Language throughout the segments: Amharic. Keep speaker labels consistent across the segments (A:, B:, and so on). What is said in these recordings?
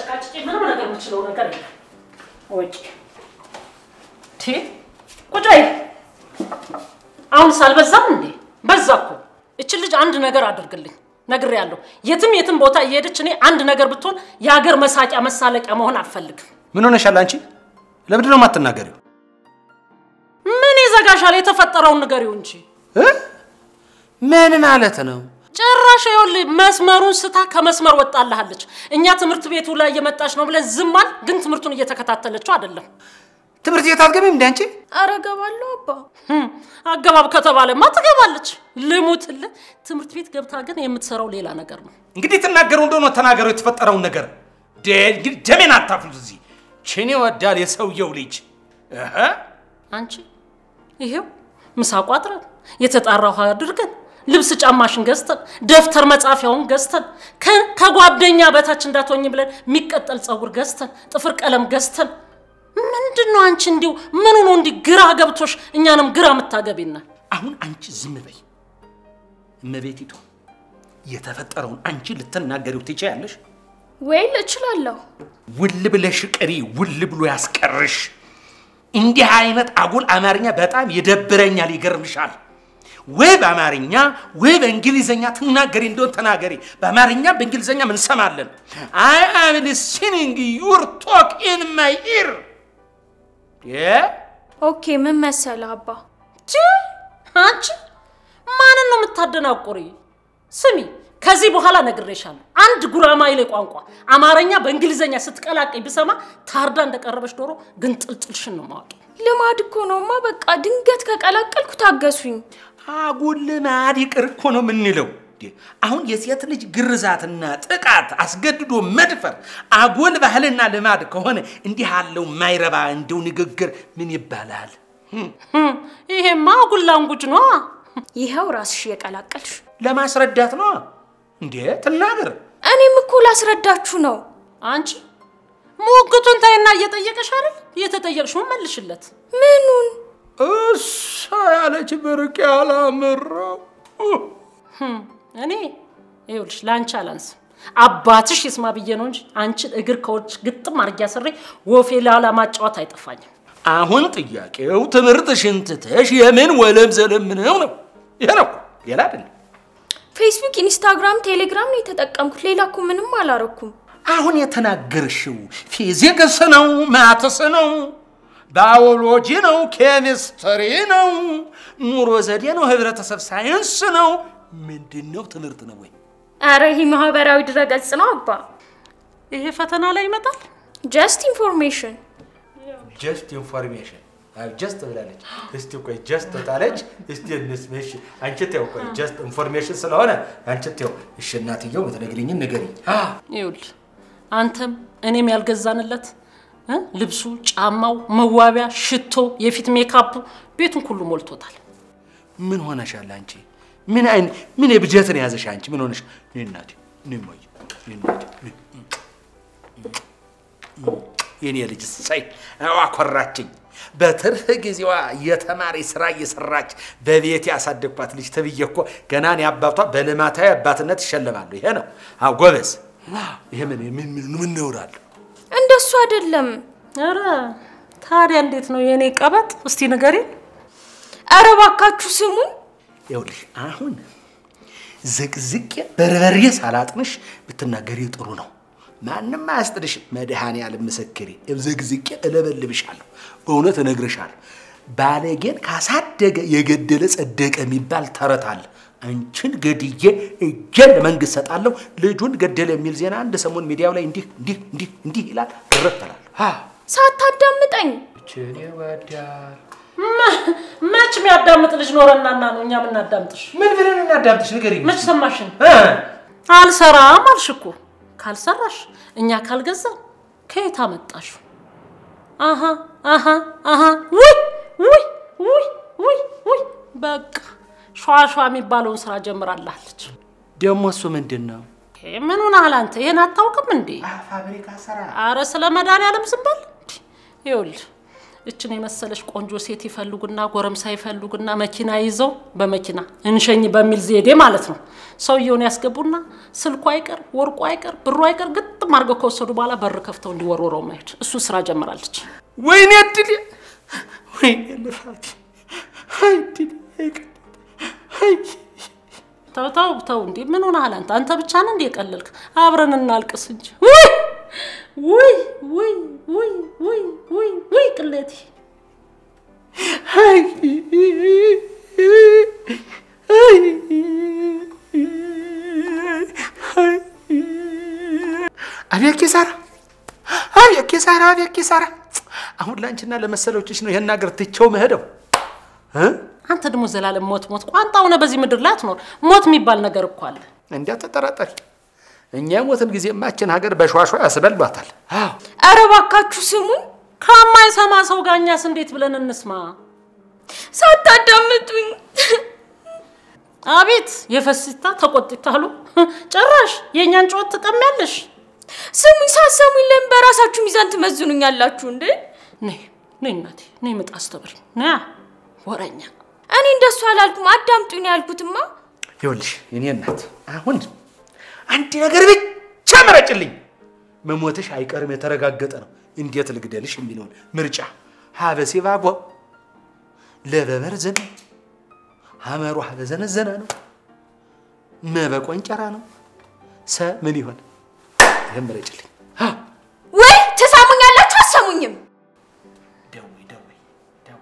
A: ተጨቃጭቄ ምንም ነገር የምችለው ነገር የለም። ወጪ ቲ ቁጭ በይ። አሁንስ አልበዛም እንዴ? በዛ እኮ። እችን ልጅ አንድ ነገር አድርግልኝ ነግሬያለሁ። የትም የትም ቦታ እየሄደች እኔ አንድ ነገር ብትሆን የሀገር መሳቂያ መሳለቂያ መሆን አልፈልግም።
B: ምን ሆነሻል አንቺ? ለምንድን ነው የማትናገሪው?
A: ምን ይዘጋሻል? የተፈጠረውን ንገሪው እንጂ
B: እ? ምን ማለት ነው?
A: ጭራሽ ይኸውልህ መስመሩን ስታ ከመስመር ወጣልሃለች። እኛ ትምህርት ቤቱ ላይ እየመጣች ነው ብለን ዝም አል፣ ግን ትምህርቱን እየተከታተለችው አይደለም።
B: ትምህርት ቤት አትገቢም እንዴ አንቺ?
C: ኧረ እገባለሁ አባ።
A: ህም፣ አገባብ ከተባለማ ትገባለች። ልሙትልህ። ትምህርት ቤት ገብታ ግን የምትሰራው ሌላ ነገር ነው።
B: እንግዲህ ትናገሩ እንደሆነ ተናገሩ የተፈጠረውን ነገር። ደ- እንግዲህ ደሜን አታፍሉት እዚህ። ችን ይወዳል የሰውየው ልጅ እህ።
A: አንቺ ይሄው ምሳ ቋጥረን የተጣራ ውሃ አድርገን ልብስ ጫማሽን ገዝተን ደብተር መጻፊያውን ገዝተን ከ- ከጓደኛ በታች እንዳትሆኝ ብለን የሚቀጠል ፀጉር ገዝተን ጥፍር ቀለም ገዝተን ምንድን ነው አንቺ እንዲሁ ምኑ ነው እንዲህ ግራ ገብቶሽ እኛንም ግራ የምታገቢና
B: አሁን አንቺ ዝም በይ እመቤቲቱ። የተፈጠረውን አንቺ ልትናገሪው ትችያለሽ?
C: ወይል እችላለሁ።
B: ውል ብለሽ ቅሪ፣ ውል ብሎ ያስቀርሽ። እንዲህ አይነት አጉል አማርኛ በጣም ይደብረኛል፣ ይገርምሻል። ወይ በአማርኛ ወይ በእንግሊዘኛ ትናገሪ እንደሆን ተናገሪ። በአማርኛ በእንግሊዘኛ ምን ሰማለን? አይ አም ሊስኒንግ ዩር ቶክ ኢን ማይ ኢር።
C: ኦኬ ምን መሰለህ አባ፣
A: ቺ አንቺ ማንን ነው የምታደናቁሪ? ስሚ ከዚህ በኋላ ነግሬሻለሁ። አንድ ጉራማይሌ ቋንቋ አማርኛ በእንግሊዘኛ ስትቀላቀይ ብሰማ ታርዳ እንደቀረበች ዶሮ ግን ጥልጥልሽን ነው ማወቅ።
C: ልማድ እኮ ነውማ። በቃ ድንገት ከቀላቀልኩ ታገሱኝ።
B: አጉል ልማድ ይቅር እኮ ነው የምንለው። እንዴ! አሁን የሴት ልጅ ግርዛትና ጥቃት፣ አስገድዶ መድፈር አጉል ባህልና ልማድ ከሆነ እንዲህ ያለው ማይረባ እንደው ንግግር ምን ይባላል?
A: ህም፣ ይሄማ ጉላንጉጅ ነው።
C: ይኸው ራስሽ የቀላቀልሽ።
B: ለማስረዳት ነው እንዴ? ትናገር።
C: እኔም እኮ ላስረዳችሁ ነው።
A: አንቺ ሙግቱን ታይና እየጠየቀሽ አይደል? እየተጠየቅሽውን መልሽለት።
C: ምኑን?
B: እሷ ያለች ብርቅ ያላምረው
A: ህም፣ እኔ ይኸውልሽ ለአንቺ አላንስም። አባትሽ ይስማ ብዬ ነው እንጂ አንቺን እግር ከውጭ ግጥም አድርጌ አስሬ ወፌ ላላ ማጫወት አይጠፋኝም።
B: አሁን ጥያቄው ትምህርትሽን ትተሽ የምን ወለም ዘለም ነው ነው? ይሄ ነው ሌላ አይደለም።
C: ፌስቡክ፣ ኢንስታግራም፣ ቴሌግራም ነው የተጠቀምኩት። ሌላ እኮ ምንም አላረኩም።
B: አሁን የተናገርሽው ፊዚክስ ነው፣ ማትስ ነው፣ ባዮሎጂ ነው፣ ኬሚስትሪ ነው፣ ኑሮ ዘዴ ነው፣ ህብረተሰብ ሳይንስ ነው። ምንድን ነው? ትምህርት ነው ወይ?
C: አረ ይሄ ማህበራዊ ድረገጽ ነው አባ።
A: ይሄ ፈተና ላይ ይመጣል።
C: ጀስት ኢንፎርሜሽን።
B: ጀስት ኢንፎርሜሽን ጀስት ብላለች። እስቲ ቆይ ጀስት ታለች። እስቲ እንስሜሽ አንቺ ተው ቆይ ጀስት ኢንፎርሜሽን ስለሆነ አንቺ ተው። እሺ እናትየው የምትነግሪኝን ንገሪኝ።
A: ይኸውልህ አንተም እኔም ያልገዛንለት እ ልብሱ፣ ጫማው፣ መዋቢያ፣ ሽቶ፣ የፊት ሜካፑ ቤቱን ሁሉ ሞልቶታል።
B: ምን ሆነሻል አንቺ? ምን አይነት ምን የብጀት ነው ያዘሽ አንቺ? ምን ሆነሽ? እኔ እናቴ እኔ እማዬ እኔ እናቴ እኔ የኔ ልጅ ሳይ አኮራችኝ። በትርፍ ጊዜዋ የተማሪ ስራ እየሰራች በቤት ያሳደግኳት ልጅ ተብዬ እኮ ገና እኔ አባቷ በልማታዊ አባትነት ይሸለማሉ። ይሄ ነው አዎ፣ ጎበዝ። ይሄ ምን ምን ምን ምን ነውራለሁ?
C: እንደሱ አይደለም።
A: ኧረ ታዲያ እንዴት ነው የእኔ ቀበጥ? እስቲ ንገሪን።
C: አረ እባካችሁ ስሙኝ።
B: ይኸውልሽ አሁን ዝቅዝቄ በርበሬ ሳላጥንሽ ብትናገሪ ጥሩ ነው። ማንም አያስጥልሽ። መድኃኔዓለም ምስክሬ፣ ዝቅዝቄ እለበልብሻለሁ፣ እውነት እነግርሻለሁ። ባለጌን ካሳደገ የገደለ ጸደቀ የሚባል ተረት አለ። አንቺን ገድዬ እጄን ለመንግስት ሰጣለሁ፣ ልጁን ገደለ የሚል ዜና አንድ ሰሞን ሚዲያው ላይ እንዲህ እንዲህ እንዲህ እንዲህ ይላል። እረተላለሁ።
C: ሳታዳምጠኝ
B: ችን ይወዳል
A: መች የሚያዳምጥ ልጅ ኖረናና ነው እኛ የምናዳምጥሽ?
B: ምን ብለን እናዳምጥሽ? ንገሪኝ።
A: መች ሰማሽን?
B: እ?
A: አልሰራም አልሽ እኮ። ካልሰራሽ እኛ ካልገዛን ከየት አመጣሹ? አሃ አሃ አሃ ውይ ውይ ውይ ውይ ውይ በቃ ሸዋሸዋ የሚባለውን ስራ ጀምራላለች።
B: ደግሞ እሱ ምንድን ነው?
A: ይሄ ምን ሆነሃል አንተ? ይሄን አታውቅም እንዴ?
B: ፋብሪካ ስራ
A: አረ ስለ መድኃኒዓለም ዝም በል። ይኸውልህ እችን የመሰለች ቆንጆ ሴት ይፈልጉና ጎረምሳ ይፈልጉና መኪና ይዘው በመኪና እንሸኝ በሚል ዘዴ ማለት ነው ሰውየውን ያስገቡና ስልኩ አይቀር ወርቁ አይቀር ብሩ አይቀር ግጥም አድርገው ከወሰዱ በኋላ በር ከፍተው እንዲወርወረው መሄድ እሱ ስራ ጀምራለች።
B: ወይኔ እድሌ፣ ወይኔ ልፋቴ፣ አይ እድሌ፣ አይ ቀ- አይ
A: ተው ተው ተው፣ እንዴ ምን ሆነሃል አንተ? አንተ ብቻ ነህ እንዴ የቀለልክ? አብረን እናልቅስ እንጂ። ውይ ውይ ውይ ውይ ውይ ውይ ውይ ቅሌቴ
B: አይ አይ አይ አቤት ኪሳራ፣ አቤት ኪሳራ፣ አቤት ኪሳራ። አሁን ለአንቺና ለመሰሎችሽ ነው ይሄን ሀገር ትቼው መሄደው እ
A: አንተ ደግሞ ዘላለም ሞት ሞት ቋንጣ ሆነ በዚህ ምድር ላይ አትኖር። ሞት የሚባል ነገር እኮ አለ።
B: እንዲያ ተጠራጠሪ። እኛ የሞትን ጊዜ ማችን ሀገር በሸዋሿ ያስበሏታል። አዎ
C: ኧረ እባካችሁ ስሙኝ፣
A: ከማይሰማ ሰው ጋር እኛስ እንዴት ብለን እንስማ?
C: ሳታዳምጡኝ
A: አቤት የፈሲታ ተቆጥታሉ። ጭራሽ የእኛን ጩኸት ትቀሚያለሽ።
C: ስሙኝ፣ ሳሰሙኝ ለምን በራሳችሁ ሚዛን ትመዝኑኛላችሁ እንዴ?
A: ነይ ነይ እናቴ ነይ ምጥ አስተብሪ ና ወረኛ
C: እኔ እንደሱ አላልኩም፣ አዳምጡኝ ነው ያልኩትማ።
B: ይኸውልሽ የኔ እናት አሁን አንድ ነገር ብቻ መረጭልኝ። መሞትሽ አይቀርም የተረጋገጠ ነው። እንዴት ልግደልሽ የሚለውን ምርጫ ሀበሴ ባጓ ለበበርዝን ሀመሩ ሀበዘነዘነ ነው መበቆንጨራ ነው ሰ ምን ይሆን? ይህም መረጭልኝ። አ፣
C: ወይ ትሰሙኛላችሁ አሰሙኝም?
B: ደዊ ደዊ ደዊ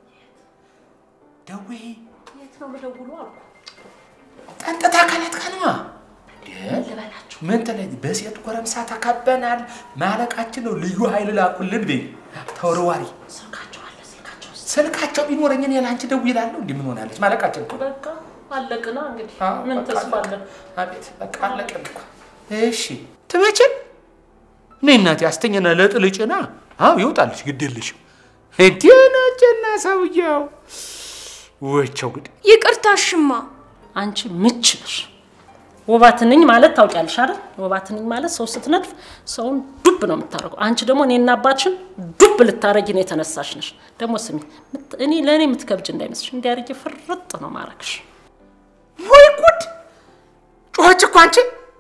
B: ደዊ
A: የት ነው ልደውሉ አልኩ።
B: ጸጥታ አካላት ከነዋ
A: ልበላችሁ
B: ምን ተለይ በሴት ጎረምሳ ተከበናል። ማለቃችን ነው። ልዩ ኃይል ላኩልን ቤ ተወርዋሪ
A: ስልካቸው አለ ስልካቸው ውስጥ
B: ስልካቸው ቢኖረኝ እኔ ለአንቺ ደውዬ እላለሁ። እንዲህ ምን ሆናለች? ማለቃችን እኮ
A: በቃ አለቅና እንግዲህ
B: አዎ፣
A: ምን
B: በቃ
A: ተስፋ
B: አለቀ።
A: አለን?
B: አቤት በቃ አለቀን እኮ። እሺ ትመችን እኔ እናቴ አስተኛና ለጥልጭና አዎ ይወጣልሽ፣ ግድ የለሽም። እንዲህ ናቸና ሰውየው ወቸው ግድ
C: ይቅርታሽማ
A: አንቺ ምች ነሽ። ወባትንኝ ማለት ታውቂያለሽ አይደል? ወባትንኝ ማለት ሰው ስትነድፍ ሰውን ዱብ ነው የምታደርገው። አንቺ ደግሞ እኔና አባትሽን ዱብ ልታረጊ ነው የተነሳሽ ነሽ። ደግሞ ስሚ፣ ምት- እኔ ለእኔ የምትከብጅ እንዳይመስልሽ፣ እንዲያርጌ ፍርጥ ነው ማረግሽ።
B: ወይ ጉድ! ጮኸች እኮ አንቺ።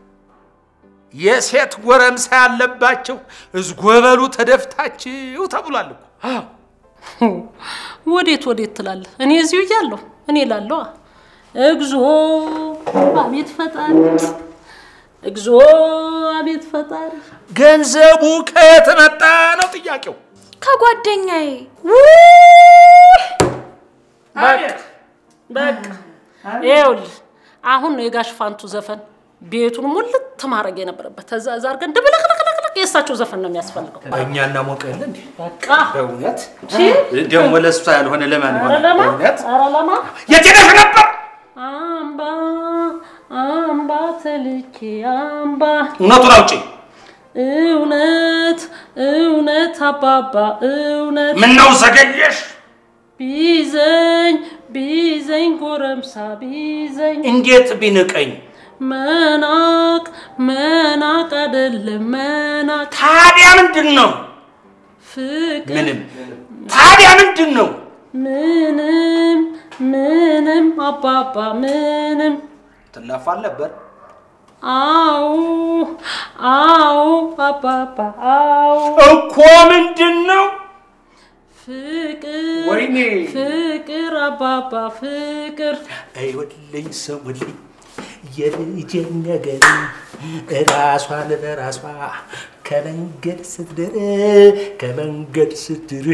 B: የሴት ጎረምሳ ያለባቸው እዝጎበሉ ተደፍታችሁ ተብሏል እኮ። አዎ
A: ወዴት ወዴት ትላለህ? እኔ እዚሁ እያለሁ እኔ ላለዋ እግዚኦ አቤት ፈጣሪ፣ እግዚኦ አቤት ፈጣሪ።
B: ገንዘቡ ከየት መጣ ነው ጥያቄው።
C: ከጓደኛዬ
A: በቃ በቃ ይኸውልህ አሁን ነው የጋሽ ፋንቱ ዘፈን ቤቱን ሙልት ማድረግ የነበረበት። ከዛ እዛ አድርገን ድብልቅልቅልቅ የእሳቸው ዘፈን ነው የሚያስፈልገው።
B: እኛ እናሞቀ የለ እንዴ?
A: በቃ
B: በእውነት ደግሞ ለእሷ ያልሆነ ለማን
A: ኧረ
B: ይሆናል?
A: ለማ
B: በእውነት
A: ኧረ ለማ
B: የት ሄደሽ ነበር?
A: አምባ አምባ ተልኬ አምባ
B: እውነቱን አውጪ።
A: እውነት እውነት አባባ እውነት
B: ምነው ዘገየሽ?
A: ቢዘኝ ቢዘኝ ጎረምሳ ቢዘኝ
B: እንዴት ቢንቀኝ?
A: መናቅ መናቅ አይደለም መናቅ
B: ታዲያ ምንድን ነው?
A: ፍቅር
B: ምንም። ታዲያ ምንድን ነው?
A: ምንም ምንም አባባ ምንም
B: ትላፋል ነበር።
A: አው አው አባባ አው
B: እኮ ምንድን ነው?
A: ፍቅር
B: ወይኔ!
A: ፍቅር አባባ ፍቅር
B: አይወልኝ ሰውልኝ የልጄን ነገር ራሷን በራሷ ከመንገድ ስትድር ከመንገድ ስትድር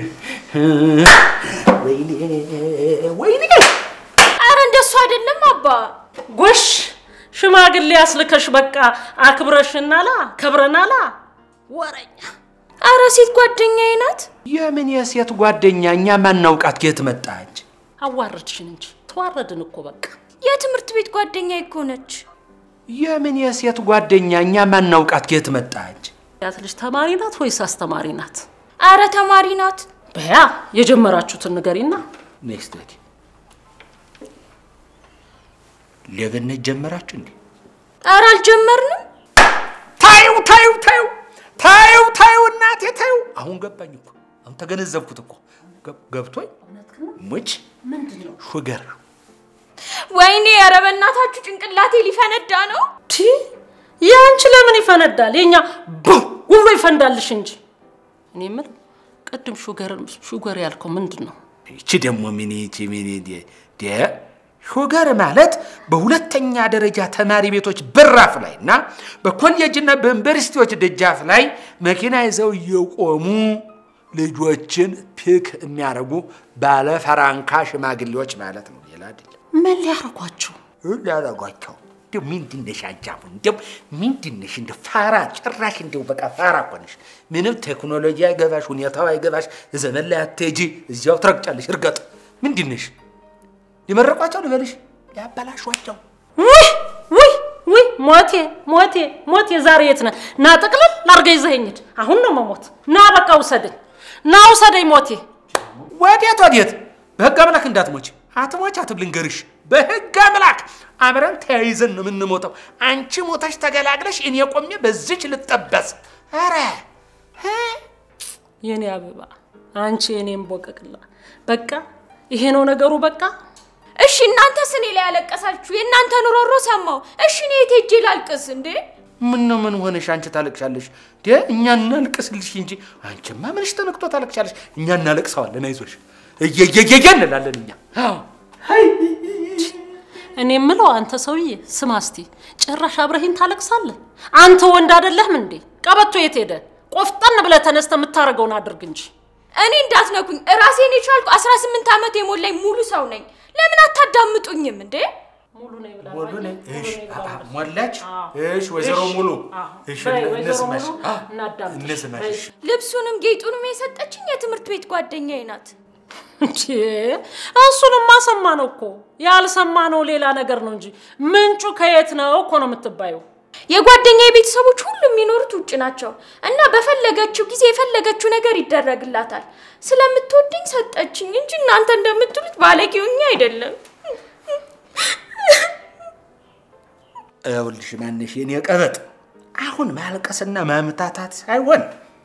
B: ወይኔ ወይኔ
C: አረ እንደሱ አይደለም አባ።
A: ጎሽ ሽማግሌ አስልከሽ በቃ አክብረሽናላ ከብረናላ ወረኛ
C: አረ ሴት ጓደኛዬ ናት።
B: የምን የሴት ጓደኛ እኛ ማናውቃት የት መጣች?
A: አዋረድሽን እንጂ ተዋረድን እኮ በቃ
C: የትምህርት ቤት ጓደኛዬ እኮ ነች።
B: የምን የሴት ጓደኛ እኛ ማናውቃት የት መጣች?
A: ያት ልጅ ተማሪ ናት ወይስ አስተማሪ ናት?
C: አረ ተማሪ ናት።
A: በያ የጀመራችሁትን ንገሪና
B: ኔክስት ወዲ ሌብነት ጀመራችሁ እንዴ?
C: አረ አልጀመርንም።
B: ታዩ ታዩ ታዩ ታዩ ታዩ እናቴ ታዩ። አሁን ገባኝ እኮ አሁን ተገነዘብኩት እኮ ገብ- ገብቶኝ ሙች
A: ምንድን ነው
B: ሹገር
C: ወይኔ ኧረ በእናታችሁ ጭንቅላቴ ሊፈነዳ ነው።
A: ቲ ያንቺ ለምን ይፈነዳል? የኛ ቡም ብሎ ይፈንዳልሽ እንጂ። እኔ የምልህ ቅድም ሹገር ሹገር ያልከው ምንድን ነው?
B: ይቺ ደግሞ ምን ይቺ ምን ደ ደ ሹገር ማለት በሁለተኛ ደረጃ ተማሪ ቤቶች በራፍ ላይ እና በኮሌጅና በዩኒቨርሲቲዎች ደጃፍ ላይ መኪና ይዘው እየቆሙ ልጆችን ፒክ የሚያደርጉ ባለ ፈራንካ ሽማግሌዎች ማለት ነው። ሌላ አይደለም።
A: ምን ሊያረጓቸው?
B: ሊያደርጓቸው እንዲያው ምንድን ነሽ አጃቡ? እንዲያው ምንድን ነሽ? እንደ ፋራ ጭራሽ እንዲያው በቃ ፋራ እኮ ነሽ። ምንም ቴክኖሎጂ አይገባሽ፣ ሁኔታው አይገባሽ። ዘመን ላይ አትሄጂ፣ እዚያው ትረግጫለሽ። እርገጥ ምንድን ነሽ? ሊመረቋቸው ልበልሽ? ሊያበላሿቸው
A: ውይ ውይ ውይ ሞቴ ሞቴ ሞቴ ዛሬ የት ነህ? ና ጥቅልል ላርገ ይዘኸኝ ሂድ። አሁን ነው መሞት። ና በቃ ውሰደኝ፣ ና ውሰደኝ ሞቴ።
B: ወዴት ወዴት? በህግ አምላክ እንዳትሞች አትሞች አትብ ልንገርሽ፣ በህግ አምላክ አብረን ተያይዘን ነው የምንሞተው። አንቺ ሞተሽ ተገላግለሽ እኔ ቆሜ በዚች ልጠበስ። ኧረ እ?
A: የኔ አበባ፣ አንቺ የኔም ቦቀቅላ። በቃ ይሄ ነው ነገሩ። በቃ
C: እሺ እናንተስ እኔ ላይ ያለቀሳችሁ የእናንተን ሮሮ ሰማው። እሺ እኔ የት ሄጄ ላልቅስ እንዴ?
B: ምን ነው ምን ሆነሽ አንቺ ታለቅሻለሽ? ደ እኛ እናልቅስልሽ እንጂ አንቺማ ምንሽ ተነክቶ ታለቅሻለሽ? እኛ እናለቅሰዋለን። አይዞሽ እየየየየ እንላለን እኛ። አዎ
A: እኔ የምለው አንተ ሰውዬ ስማ እስቲ፣ ጭራሽ አብረሂን ታለቅሳለህ? አንተ ወንድ አይደለህም እንዴ? ቀበቶ የት ሄደ? ቆፍጠን ብለህ ተነስተ የምታደርገውን አድርግ እንጂ።
C: እኔ እንዳትነኩኝ ራሴን የቻልኩ 18 ዓመት የሞላኝ ሙሉ ሰው ነኝ። ለምን አታዳምጡኝም እንዴ?
A: ሙሉ ነኝ ብላ
B: ሙሉ ነኝ።
A: ሙሉ
B: እሺ
A: ነኝ
B: አ- አ-
A: ብላ
B: ሞላች።
A: አዎ።
B: እሺ ወይዘሮ
A: እሺ፣
B: ሙሉ
A: አዎ።
B: እሺ
A: በይ
B: እነ-
A: ወይዘሮ
B: እንስማሽ
A: ሙሉ
B: አዎ፣
A: እናዳምጥሽ።
B: እንስማሽ።
A: በይ።
B: እሺ።
C: ልብሱንም ጌጡንም የሰጠችኝ የትምህርት ቤት ጓደኛዬ ናት።
A: እንዴ እሱንማ ሰማ ነው እኮ ያልሰማ ነው ሌላ ነገር ነው እንጂ ምንጩ ከየት ነው እኮ ነው የምትባየው።
C: የጓደኛዬ ቤተሰቦች ሁሉ የሚኖሩት ውጭ ናቸው እና በፈለገችው ጊዜ የፈለገችው ነገር ይደረግላታል። ስለምትወደኝ ሰጠችኝ እንጂ እናንተ እንደምትሉት ባለጌውኛ አይደለም።
B: ይኸውልሽ ማነሽ የኔ ቀበጥ፣ አሁን ማልቀስና ማምታታት ሳይሆን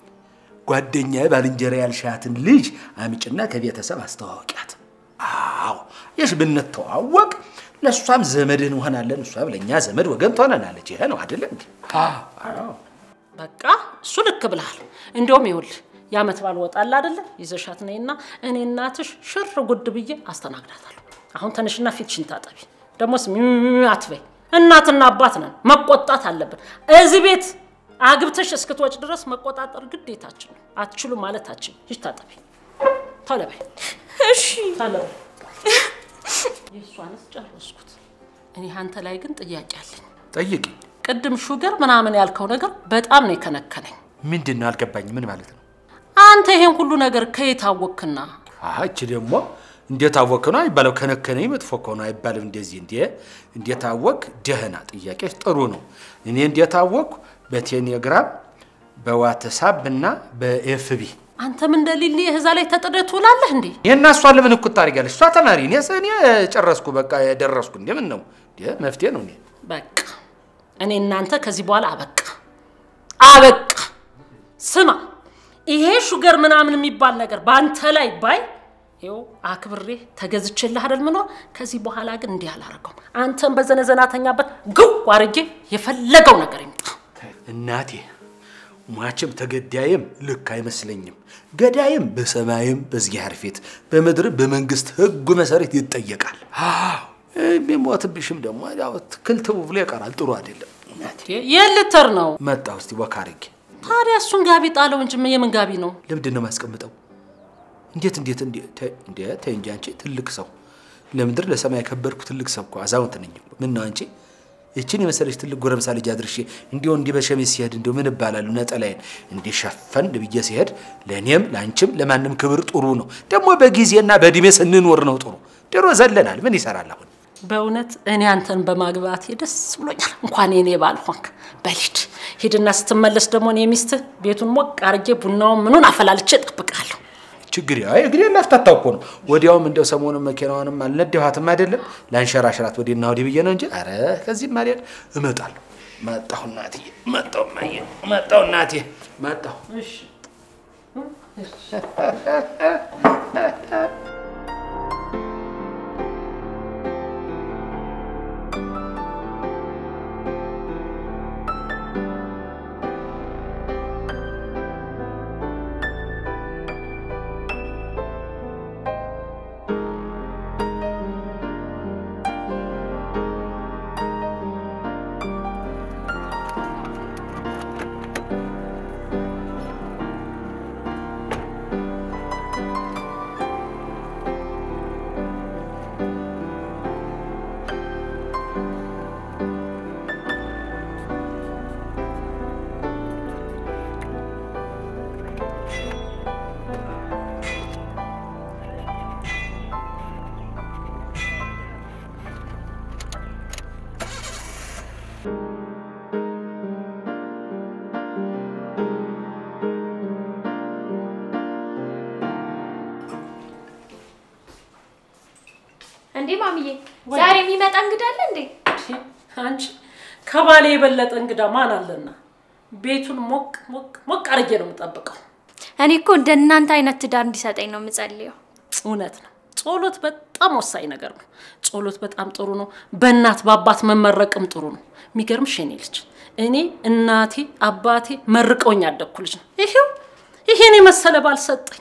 B: ጓደኛዬ ባልንጀራ ያልሻትን ልጅ አምጭና ከቤተሰብ አስተዋወቂያት። አዎ የሽ ብንተዋወቅ ለእሷም ዘመድህ እንሆናለን፣ እሷም ለእኛ ዘመድ ወገን ትሆነናለች። ይሄ ነው አይደለም እንዴ? አዎ
A: በቃ እሱ ልክ ብልሃል። እንዲያውም ይኸውልህ የዓመት በዓል ወጣል አይደለ ይዘሻት ነይና እኔ እናትሽ ሽር ጉድ ብዬ አስተናግዳታለሁ። አሁን ተነሽና ፊትሽን ታጠቢ። ደግሞስ ሚ አትበይ። እናትና አባት ነን፣ መቆጣት አለብን። እዚህ ቤት አግብተሽ እስክትወጭ ድረስ መቆጣጠር ግዴታችን ነው። አትችሉ ማለታችን። ሂጅ ታጠቢ፣ ቶሎ በይ።
C: እሺ
A: ቶሎ በይ። የእሷንስ ጨረስኩት። እኔ አንተ ላይ ግን ጥያቄ አለኝ።
B: ጠይቂ።
A: ቅድም ሹገር ምናምን ያልከው ነገር በጣም ነው የከነከነኝ።
B: ምንድን ነው አልገባኝ። ምን ማለት ነው?
A: አንተ ይሄን ሁሉ ነገር ከየት አወቅክና?
B: አች ደግሞ እንዴት አወክ ነው አይባለው። ከነከነኝ መጥፎ ከሆነ አይባልም። እንደዚህ እንዴ እንዴት አወክ? ደህና ጥያቄ ጥሩ ነው። እኔ እንዴት አወክ? በቴሌግራም በዋትሳፕ እና በኤፍቢ
A: አንተም እንደ ሊሊ እዛ ላይ ተጥደህ ትውላለህ እንዴ?
B: ይህና እሷ ለምን እኩል ታደርጊያለሽ? እሷ ተማሪ እኔ እኔ ጨረስኩ፣ በቃ የደረስኩ። እንዴ ምን ነው እንዴ መፍትሄ ነው። እኔ
A: በቃ እኔ እናንተ ከዚህ በኋላ አበቃ አበቃ። ስማ ይሄ ሹገር ምናምን የሚባል ነገር በአንተ ላይ ባይ ይኸው አክብሬ ተገዝቼልህ አይደል ምኖር። ከዚህ በኋላ ግን እንዲህ አላረገውም። አንተም በዘነዘናተኛበት ግው አርጌ የፈለገው ነገር ይምጣ።
B: እናቴ ሟችም ተገዳይም ልክ አይመስለኝም። ገዳይም በሰማይም በእግዚአብሔር ፊት በምድርም በመንግስት ሕጉ መሰረት ይጠየቃል። አዎ የሚሞትብሽም ደግሞ ያው ትክልትቡ ብሎ ይቀራል። ጥሩ አይደለም። እናቴ
A: የልተር ነው
B: መጣሁ እስቲ ወካ አድርጌ
A: ታዲያ እሱን ጋቢ ጣለው እንጂ የምን ጋቢ ነው?
B: ለምንድን ነው የማስቀምጠው? እንዴት እንዴት እንዴት እንዴ ተይ እንጂ አንቺ ትልቅ ሰው ለምድር ለሰማይ የከበርኩ ትልቅ ሰው እኮ አዛውንት ነኝ እኮ። ምን ነው አንቺ ይችን የመሰለች ትልቅ ጎረምሳ ልጅ አድርሼ እንዲሁ እንዲህ በሸሚዝ ሲሄድ እንዲሁ ምን እባላለሁ? ነጠላዬን እንዲህ ሸፈን ብዬ ሲሄድ ለእኔም ለአንቺም ለማንም ክብር ጥሩ ነው። ደግሞ በጊዜና በእድሜ ስንኖር ነው ጥሩ። ድሮ ዘለናል። ምን ይሰራል አሁን?
A: በእውነት እኔ አንተን በማግባቴ ደስ ብሎኛል። እንኳን የኔ ባል ሆንክ። በሊድ ሂድና ስትመለስ ደግሞ እኔ ሚስትህ ቤቱን ሞቅ አርጌ ቡናውን ምኑን አፈላልቼ እጠብቃለሁ።
B: ችግር ያው እግሬ ላፍታታው እኮ ነው። ወዲያውም እንደው ሰሞኑን መኪናዋንም አልነዳኋትም አይደለም ላንሸራሽራት ወዲና ወዲህ ብዬ ነው እንጂ አረ ከዚህም አልሄድ እመጣለሁ። መጣሁ እናትዬ፣ መጣሁ እማዬ፣ መጣሁ እናቴ፣ መጣሁ።
C: እንዴ ማሚዬ፣ ዛሬ የሚመጣ እንግዳ አለ እንዴ?
A: አንቺ ከባሌ የበለጠ እንግዳ ማን አለና? ቤቱን ሞቅ ሞቅ ሞቅ አድርጌ ነው የምጠብቀው።
C: እኔ እኮ እንደ እናንተ አይነት ትዳር እንዲሰጠኝ ነው የምጸልየው።
A: እውነት ነው። ጸሎት በጣም ወሳኝ ነገር ነው። ጸሎት በጣም ጥሩ ነው። በእናት በአባት መመረቅም ጥሩ ነው። የሚገርምሽ የኔ ልጅ እኔ እናቴ አባቴ መርቀውኝ ያደግኩ ልጅ ነው። ይሄው ይሄን የመሰለ ባል ሰጠኝ።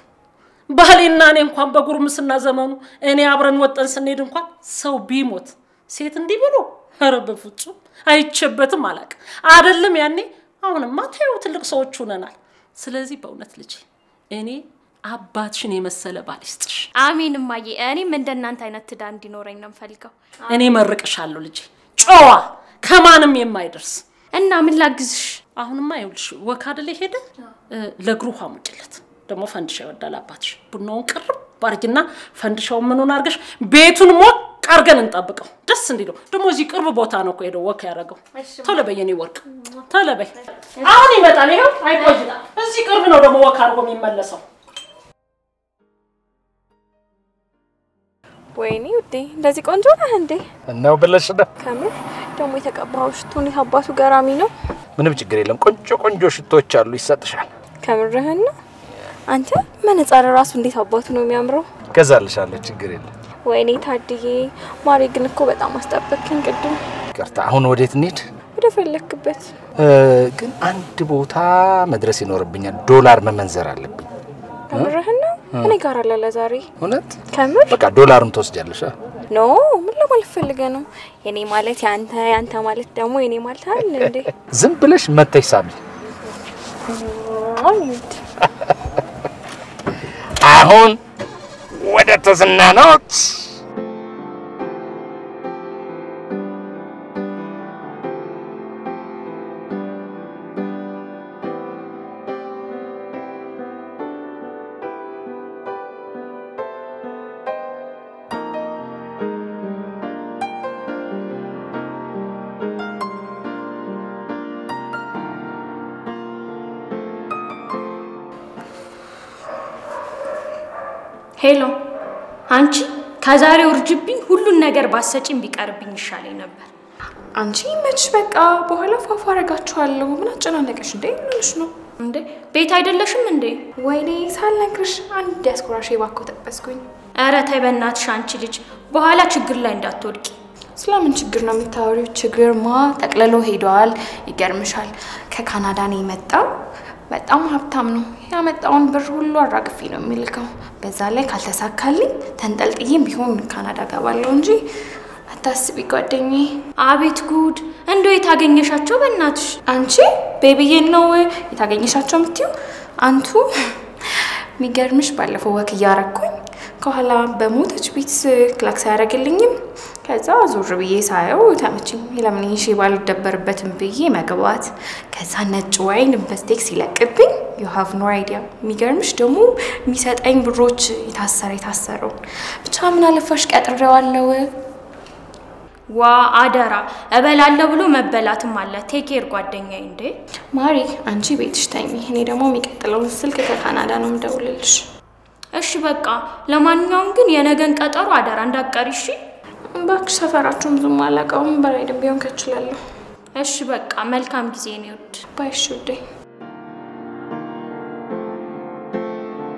A: ባሌና እኔ እንኳን በጉርምስና ዘመኑ እኔ አብረን ወጠን ስንሄድ እንኳን ሰው ቢሞት ሴት እንዲህ ብሎ ኧረ በፍጹም አይቼበትም አላውቅም። አይደለም ያኔ አሁንማ ተይው ትልቅ ሰዎች ሆነናል። ስለዚህ በእውነት ልጄ እኔ አባትሽን የመሰለ ባል ይስጥሽ።
C: አሜን እማዬ። እኔም እንደ እናንተ አይነት ትዳር እንዲኖረኝ ነው የምፈልገው።
A: እኔ መርቅሻለሁ ልጄ፣ ጨዋ ከማንም የማይደርስ
C: እና ምን ላግዝሽ?
A: አሁንማ ይኸውልሽ ወክ አይደለ ሄደ ለእግሩ ውሃ ሙጭለት። ደግሞ ፈንድሻ ይወዳል አባትሽ። ቡናውን ቅርብ ባርጊና ፈንድሻውን ምኑን አድርገሽ ቤቱን ሞቅ አድርገን እንጠብቀው ደስ እንዲለው። ደግሞ እዚህ ቅርብ ቦታ ነው እኮ ሄደው ወክ ያደረገው። ቶሎ በይ የኔ ወርቅ ቶሎ በይ። አሁን ይመጣል። ይኸው አይቆይም። እዚህ ቅርብ ነው ደግሞ ወክ አድርጎ የሚመለሰው።
D: ወይኔ ውዴ እንደዚህ ቆንጆ ነህ እንዴ?
B: ነው ብለሽ ነው?
D: ከምር ደግሞ የተቀባው ሽቶ እንዴት አባቱ ገራሚ ነው።
B: ምንም ችግር የለም። ቆንጆ ቆንጆ ሽቶች አሉ፣ ይሰጥሻል።
D: ከምርህን ነው? አንተ መነጻር ራሱ እንዴት አባቱ ነው የሚያምረው።
B: ገዛልሻለሁ፣ ችግር የለም።
D: ወይኔ ታድዬ፣ ማሬ ግን እኮ በጣም አስጠበቅኝ ቅድም።
B: ይቅርታ። አሁን ወዴት እንሂድ?
D: ወደ ፈለክበት።
B: እ፣ ግን አንድ ቦታ መድረስ ይኖርብኛል። ዶላር መመንዘር አለብኝ።
D: ከምርህን ነው? እኔ ጋር አለ ለዛሬ።
B: እውነት?
D: ከምር
B: በቃ ዶላርም ትወስጃለሽ። አ?
D: ኖ ምን ለማለት ፈልገህ ነው? የኔ ማለት ያንተ፣ ያንተ ማለት ደግሞ የኔ ማለት አለ እንዴ?
B: ዝም ብለሽ መተሽ ሳሚ።
D: አንድ
B: አሁን ወደ ተዝናኖት
C: ሄሎ አንቺ ከዛሬው እርጅብኝ ሁሉን ነገር ባሰጪኝ ቢቀርብኝ ይሻለኝ ነበር።
E: አንቺ መች በቃ በኋላ ፏፏ አረጋችኋለሁ። ምን አጨናነቀሽ እንዴ? ምንሽ ነው
C: እንዴ ቤት አይደለሽም እንዴ?
E: ወይኔ ሳልነግርሽ አንድ ያስኮራሽ ባኮ ተጠበስኩኝ።
C: ኧረ ተይ በእናትሽ አንቺ ልጅ በኋላ ችግር ላይ እንዳትወድቂ።
E: ስለምን ችግር ነው የምታወሪው? ችግርማ ጠቅልሎ ሄደዋል። ይገርምሻል፣ ከካናዳ ነው የመጣው። በጣም ሀብታም ነው። ያመጣውን ብር ሁሉ አራግፌ ነው የሚልከው። በዛ ላይ ካልተሳካልኝ ተንጠልጥዬም ቢሆን ካናዳ ገባለሁ እንጂ አታስቢ ጓደኛዬ።
C: አቤት ጉድ! እንዶ የታገኘሻቸው በእናትሽ?
E: አንቺ ቤቢዬን ነው የታገኘሻቸው የምትይው? አንቱ የሚገርምሽ ባለፈው ወክ እያረኩኝ ከኋላ በሞተች ቤት ክላክስ አያደርግልኝም። ከዛ ዞር ብዬ ሳየው ተመችኝ። ለምን ይሄ ሼባ አልደበርበትም ብዬ መግባት። ከዛ ነጭ ዋይን በስቴክ ሲለቅብኝ ዩ ሃቭ ኖ አይዲያ። የሚገርምሽ ደግሞ የሚሰጠኝ ብሮች የታሰረ የታሰረውን ብቻ ምን አለፋሽ ቀጥሬዋለሁ።
C: ዋ አደራ እበላለሁ ብሎ መበላትም አለ። ቴኬር ጓደኛዬ። እንዴ
E: ማሪ አንቺ ቤትሽ ተኝ፣ እኔ ደግሞ የሚቀጥለውን ስልክ ከካናዳ ነው የምደውልልሽ።
C: እሺ በቃ ለማንኛውም ግን የነገን ቀጠሮ አደራ እንዳትቀሪ እሺ።
E: እባክሽ ሰፈራችሁን ብዙም አላውቀውም፣ በራይድም ቢሆን ከችላለሁ።
C: እሺ በቃ መልካም ጊዜ ነው ውድ።
E: ባይሽ ውዴ።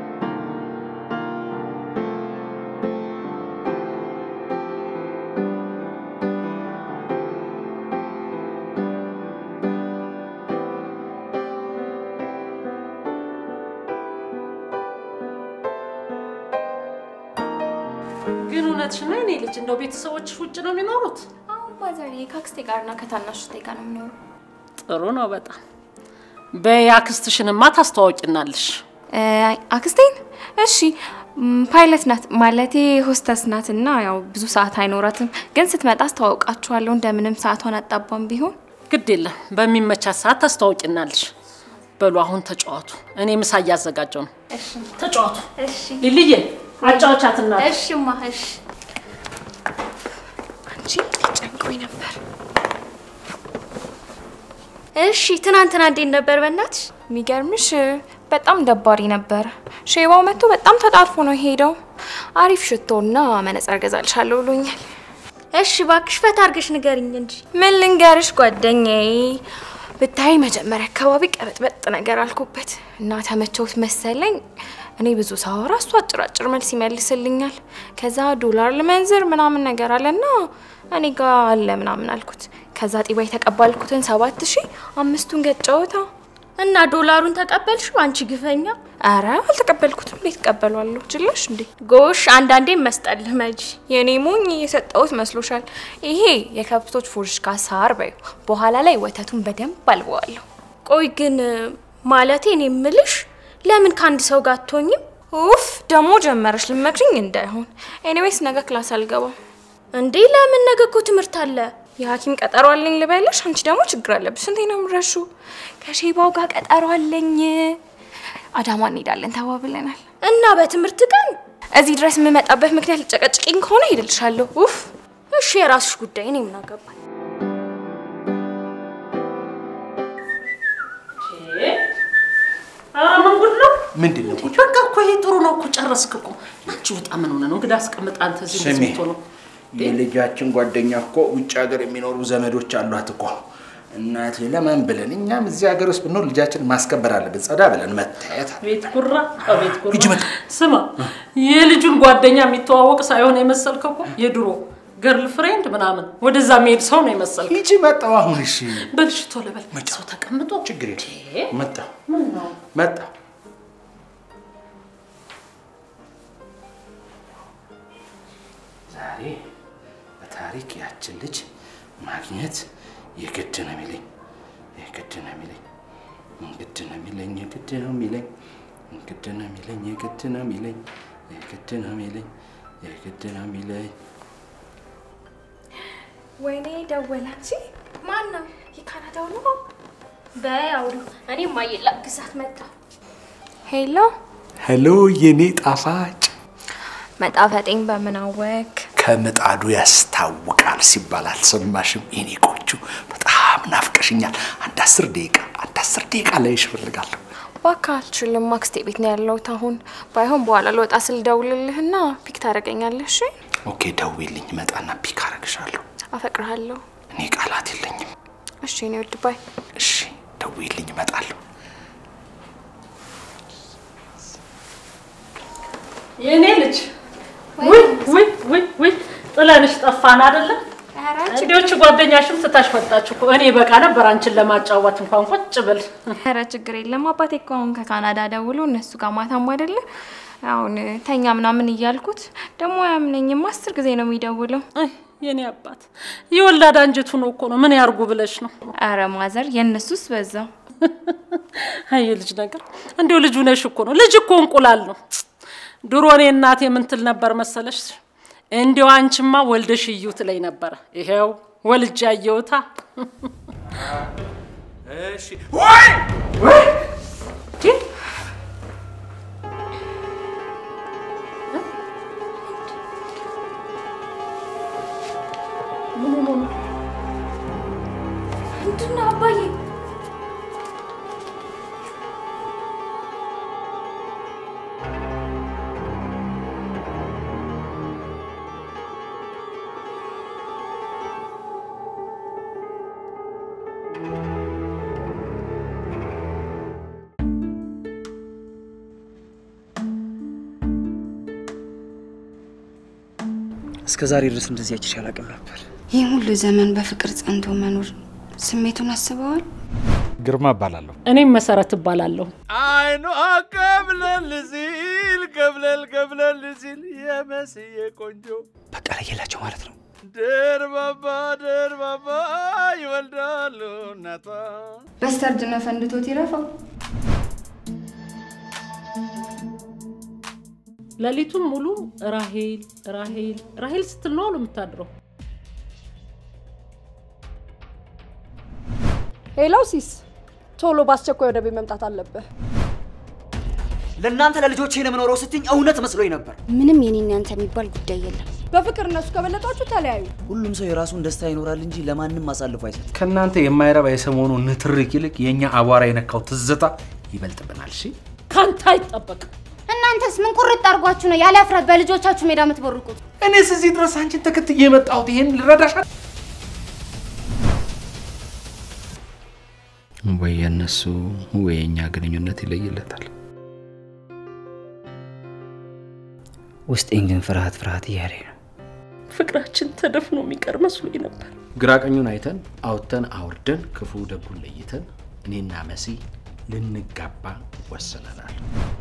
A: ግን እውነትሽን ነው የኔ ልጅ፣ እንደው ቤተሰቦችሽ ውጭ ነው የሚኖሩት?
E: አሁን ማዘር ከአክስቴ ጋርና ከታናሽ እህቴ ጋር ነው የሚኖሩ።
A: ጥሩ ነው በጣም። በይ አክስትሽንማ ታስተዋውቂናለሽ።
E: እ፣ አክስቴን እሺ ም፣ ፓይለት ናት ማለቴ ሆስተስ ናት እና ያው ብዙ ሰዓት አይኖራትም፣ ግን ስትመጣ አስተዋውቃችኋለሁ። እንደምንም ሰዓቷን አጣባም ቢሆን
A: ግድ የለም በሚመቻት ሰዓት ታስተዋውቂናለሽ። በሉ አሁን ተጫዋቱ። እኔ ምሳ እያዘጋጀው ነው። ተጫዋቱ።
C: እሺ
A: ሊልዬ አጫወቻትና
C: እሺማ እሺ
E: አንቺ ጨንቆኝ ነበር።
C: እሺ ትናንትና እንዴት ነበር በእናትሽ?
E: የሚገርምሽ በጣም ደባሪ ነበር። ሼባው መጥቶ በጣም ተጣርፎ ነው የሄደው። አሪፍ ሽቶና መነጽር ገዛልሻለሁ ብሎኛል።
C: እሺ እባክሽ ፈታ አድርገሽ ንገሪኝ እንጂ።
E: ምን ልንገርሽ ጓደኛዬ፣ ብታይ መጀመሪያ አካባቢ ቀበጥበጥ ነገር አልኩበት እና ተመቸውት መሰለኝ። እኔ ብዙ ሳወራ እሱ አጭራጭር መልስ ይመልስልኛል። ከዛ ዶላር ልመንዝር ምናምን ነገር አለና እኔ ጋ አለ ምናምን አልኩት። ከዛ ጢባ የተቀባልኩትን ሰባት ሺህ አምስቱን ገጨውታ።
C: እና ዶላሩን ተቀበልሽው አንቺ ግፈኛ?
E: አረ አልተቀበልኩትም። እንዴት እቀበለዋለሁ? ችላሽ እንዴ
C: ጎሽ አንዳንዴ መስጠልህ መጂ።
E: የኔ ሞኝ የሰጠሁት መስሎሻል? ይሄ የከብቶች ፉርሽካ ሳር በዩ። በኋላ ላይ ወተቱን በደንብ አልበዋለሁ።
C: ቆይ ግን ማለቴ እኔ የምልሽ ለምን ከአንድ ሰው ጋር አትሆኝም?
E: ኡፍ ደግሞ ጀመረሽ ልመክሪኝ እንዳይሆን። ኤኒዌይስ ነገ ክላስ አልገባም።
C: እንዴ ለምን? ነገ እኮ ትምህርት አለ።
E: የሐኪም ቀጠሮ አለኝ ልበልሽ። አንቺ ደግሞ ችግር አለብሽ። ስንቴ ነው የምረሹ? ከሼባው ጋር ቀጠሮ አለኝ። አዳማ እንሄዳለን ተባብለናል።
C: እና በትምህርት ቀን
E: እዚህ ድረስ የምመጣበት ምክንያት ልጨቀጭቂኝ ከሆነ ሄድልሻለሁ። ኡፍ
C: እሺ የራስሽ ጉዳይ፣ እኔ ምን አገባኝ?
A: ኧረ ምን ጉድ ነው?
B: ምንድን ነው?
A: በቃ እኮ ይሄ ጥሩ ነው እኮ ጨረስክ እኮ። አንቺ ውጣ። ምን ሆነ ነው እንግዲህ አስቀምጥ አንተ እዚህ
B: ስሚ
A: እንደዚህ ነው
B: የልጃችን ጓደኛ እኮ ውጭ ሀገር የሚኖሩ ዘመዶች አሏት እኮ እናቴ። ለማን ብለን እኛም እዚህ ሀገር ውስጥ ብንኖር ልጃችንን ማስከበር አለብን። ጸዳ ብለን መታየት አለ።
A: ቤት ጉራ ቤት ጉራ።
B: ሂጂ በቃ።
A: ስማ የልጁን ጓደኛ የሚተዋወቅ ሳይሆን የመሰልከው እኮ የድሮ ገርል ፍሬንድ ምናምን ወደዛ የሚሄድ ሰው ነው የመሰልከው።
B: ሂጂ መጣሁ። አሁን እሺ፣
A: በልሽ ቶሎ በል። ሰው ተቀምጦ
B: ችግር የለም
A: እ?
B: መጣሁ
A: ምን ነው
B: መጣሁ። ዛሬ በታሪክ ያችን ልጅ ማግኘት የግድ ነው የሚለኝ የግድ ነው የሚለኝ ግድ ነው የሚለኝ የግድ ነው የሚለኝ ግድ ነው የሚለኝ የግድ ነው የሚለኝ የግድ ነው የሚለኝ የግድ ነው የሚለኝ
E: ወይኔ ደወላች።
C: ማን ነው?
E: የካናዳው ነው።
C: በይ አውሪ። እኔ ማየላ ግዛት መጣ።
E: ሄሎ
B: ሄሎ የኔ ጣፋጭ
E: መጣፈጤን በምን አወክ?
B: ከምጣዱ ያስታውቃል ሲባል አልሰማሽም? የኔ ቆንጆ በጣም ናፍቀሽኛል። አንድ አስር ደቂቃ አንድ አስር ደቂቃ ላይሽ እፈልጋለሁ።
E: እባክህ አልችልም። አክስቴ ቤት ነው ያለሁት አሁን። ባይሆን በኋላ ልወጣ ስል ደውልልህና ፒክ ታደርገኛለህ። እሺ?
B: ኦኬ ደውይልኝ፣ እመጣና ፒክ አረግሻለሁ።
E: አፈቅርሃለሁ።
B: እኔ ቃላት የለኝም።
E: እሺ እኔ ውድ ባይ
B: እሺ ደውይልኝ፣ እመጣለሁ።
A: የእኔ ልጅ ውይ ውይ ውይ ውይ ጥለንሽ ጠፋን አይደለም? እንዲዎች ጓደኛሽም ትታሽ ወጣች እኮ። እኔ በቃ ነበር አንቺን ለማጫወት እንኳን ቁጭ ብል።
E: ኧረ ችግር የለም። አባቴ እኮ አሁን ከካናዳ ደውሎ እነሱ ጋር ማታም አይደለ አሁን ተኛ ምናምን እያልኩት ደግሞ አያምነኝም። አስር ጊዜ ነው የሚደውለው።
A: አይ የኔ አባት የወላድ አንጀቱ ነው እኮ ነው። ምን ያርጉ ብለሽ ነው?
E: አረ ማዘር የእነሱስ በዛው።
A: አይ የልጅ ነገር እንዲሁ ልጁ ነሽ እኮ ነው። ልጅ እኮ እንቁላል ነው። ድሮ እኔ እናቴ ምን ትል ነበር መሰለሽ? እንዲያው አንቺማ ወልደሽ እዩ ትለኝ ነበረ። ይሄው ወልጄ አየሁታ።
B: እሺ ወይ ወይ
C: ምንድን ነው አባዬ?
F: እስከ ዛሬ ድረስ እንደዚህ አይቼሽ አላውቅም ነበር።
G: ይህ ሁሉ ዘመን በፍቅር ጸንቶ መኖር ስሜቱን አስበዋል? ግርማ እባላለሁ።
A: እኔም መሰረት እባላለሁ።
G: አይኑ ከብለል ሲል ከብለል ከብለል ሲል የመስዬ ቆንጆ
F: በቃ ለየላቸው ማለት ነው።
G: ደርባባ ደርባባ ይወልዳሉ እናቷ።
H: በስተርጅና ፈንድቶት ይረፋው።
A: ሌሊቱን ሙሉ ራሄል ራሄል ራሄል ስትል ነው አሉ የምታድረው።
I: ሄሎ ሲስ፣ ቶሎ በአስቸኳይ ወደ ቤት መምጣት አለብህ።
F: ለእናንተ ለልጆቼ ነው የምኖረው ስትኝ እውነት መስሎኝ ነበር።
D: ምንም የኔና ያንተ የሚባል ጉዳይ የለም።
I: በፍቅር እነሱ ከበለጧችሁ ተለያዩ።
F: ሁሉም ሰው የራሱን ደስታ ይኖራል እንጂ ለማንም አሳልፎ አይሰጥም።
B: ከእናንተ የማይረባ የሰሞኑ ንትርክ ይልቅ የእኛ አቧራ የነካው ትዝታ ይበልጥብናል። እሺ
A: ካንተ አይጠበቅም።
J: እናንተስ ምን ቁርጥ አድርጓችሁ ነው ያለ እፍረት በልጆቻችሁ ሜዳ የምትቦርቁት?
B: እኔስ እዚህ ድረስ አንቺን ተከትዬ የመጣሁት ይሄን ልረዳሻል። ወይ የእነሱ ወይ የእኛ ግንኙነት ይለይለታል።
F: ውስጤን ግን ፍርሃት ፍርሃት እያለኝ ነው።
A: ፍቅራችን ተደፍኖ የሚቀር መስሎኝ ነበር።
B: ግራ ቀኙን አይተን አውጥተን አውርደን ክፉ ደጉን ለይተን እኔና መሲ ልንጋባ ወስነናል።